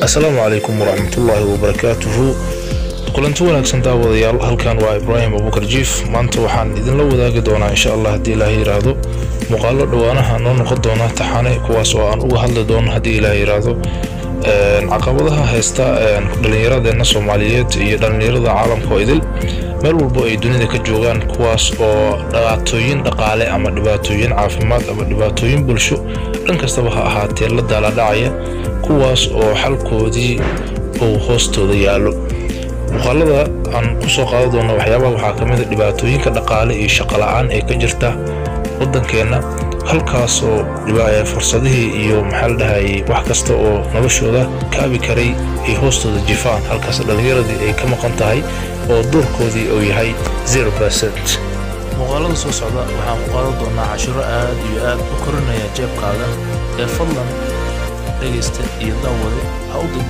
asalaamu calaykum waraxmatullaahi wabarakaatuhu kulanti wanaagsan daawadayaal halkan waa ibraahim abubakar jiif maanta waxaan idinla wadaagi doonaa insha allah haddii ilaaha yidhaahdo muuqaalo dhowaanaha noo noqon doona taxane kuwaas oo aan uga hadli doono haddii ilaaha yidhaahdo caqabadaha haysta dhallinyaradeenna soomaaliyeed iyo dhallinyarada caalamka oo idil meel walbo ay dunida ka joogaan kuwaas oo dhibaatooyin dhaqaale ama dhibaatooyin caafimaad ama dhibaatooyin bulsho dhan kastaba ha ahaatee la daaladhacaya kuwaas oo xalkoodii uu hoostooda yaallo muuqaalada aan ku soo qaadan doona waxyaabaha waxaa ka mida dhibaatooyinka dhaqaale iyo shaqola'aan ee ka jirta waddankeenna halkaasoo fursadihii iyo maxaa la dhahayay wax kasta oo noloshooda kaabi karay ay hoostooda jifaan halkaas dhallinyaradii ay ka maqan tahay oo doorkoodii uu yahay zero percent muuqaalada soo socda waxaan ku qaadan doonaa cashiro aad iyo aad u korinaya jeebkaaga ee fadlan dhegaysta iyo daawade ha u